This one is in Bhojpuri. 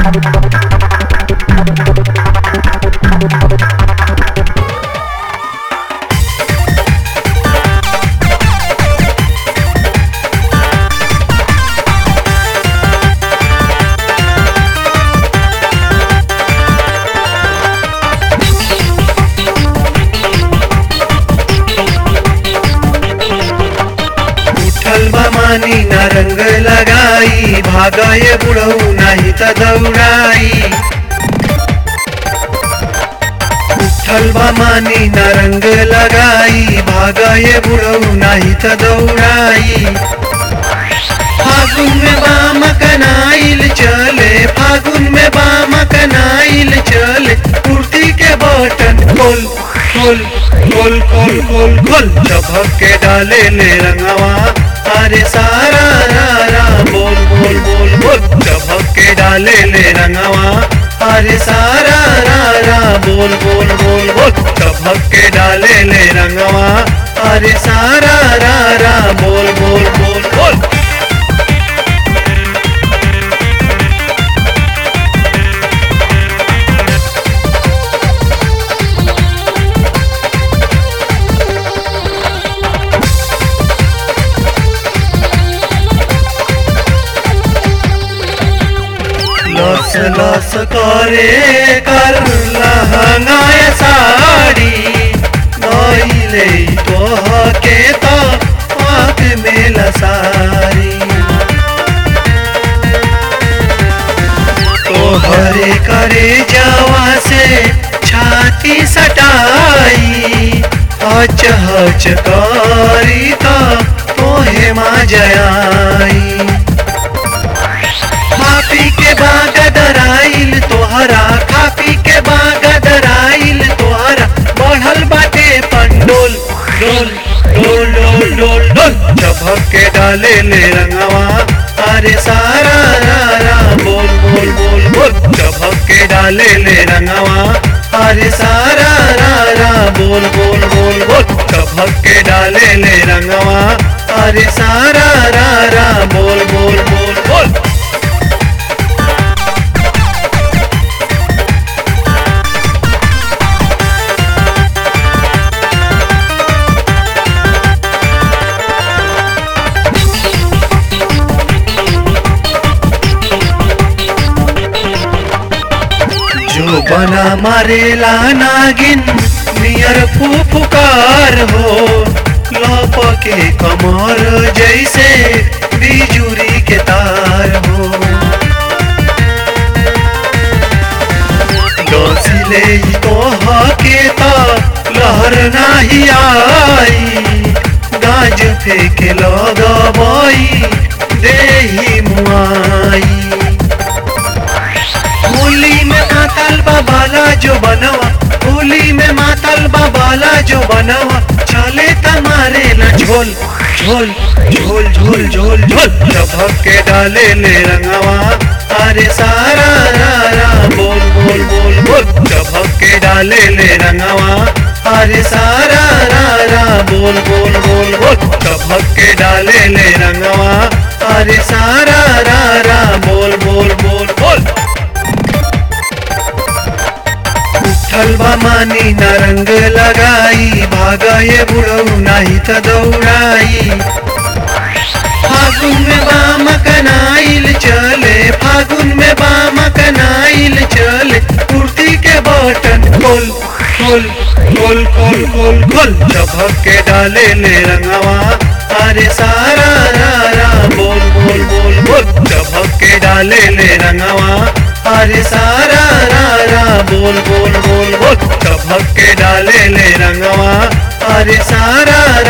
उठल बा मानी ना रंग लगाई भागाए बुढ़ऊ नाही त दौड़ाई उठल बा मानी ना रंग लगाई भागाए बुढ़ऊ नाही त दौड़ाई फागुन में बाम कनाइल चले फागुन में बाम कनाइल चले कुर्ती के बटन खोल खोल खोल खोल खोल खोल चबक के डाले ले रंगवा अरे सारा रा रा बोल बोल बोल बोल चबक के डाले ले रंगवा अरे सारा रा रा बोल बोल बोल बोल चबक के डाले ले रंगवा अरे सारा रा रा बोल बोल बोल बोल लस लस करे कर लहंगाय साड़ी नइले तोह के तो आँख में लसारी तोहरे करे जावा से छाती सटाई हच हच करी तो तोहे मा जयाई खापी के बाग दराइल तोहरा खापी के बाग दराइल तोहरा बढ़ल बाटे पंडोल डोल डोल डोल डोल डोल चबक के डाले ले रंगवा अरे सारा रा रा बोल बोल बोल बोल चबक के डाले ले रंगवा अरे सारा रा रा बोल बोल बोल बोल चबक के डाले ले रंगवा अरे सारा रा रा बोल बोल बोल बोल जो बना मारेला नागिन नियर फुफकार हो लप के कमर जैसे बिजुरी के तार हो डोसिले तो के तो लहर नाही आई गाज फेंके लगबई देही मुआई होली में मातल बाबाला जो बनवा होली में मातल बाबाला जो बनवा चले तमारे न झोल झोल झोल झोल झोल झोल चबक के डाले ले रंगवा अरे सारा रा रा बोल बोल बोल बोल चबक के डाले ले रंगवा अरे सारा रा रा बोल बोल बोल बोल चबक के डाले ले रंगवा अरे सारा रा रा बोल बोल बोल बोल उठल बा मानी न रंग लगाई भागाए बुढ़ऊ नाही त दौड़ाई फागुन में बाम कनाइल चले फागुन में बाम कनाइल चले कुर्ती के बटन खोल खोल खोल खोल खोल खोल चबक के डाले ले रंगवा अरे सारा रा रा बोल बोल बोल बोल चबक के डाले ले रंगवा अरे सारा रा रा बोल बोल बोल बोल चबक के डाले ले रंगवा अरे सारा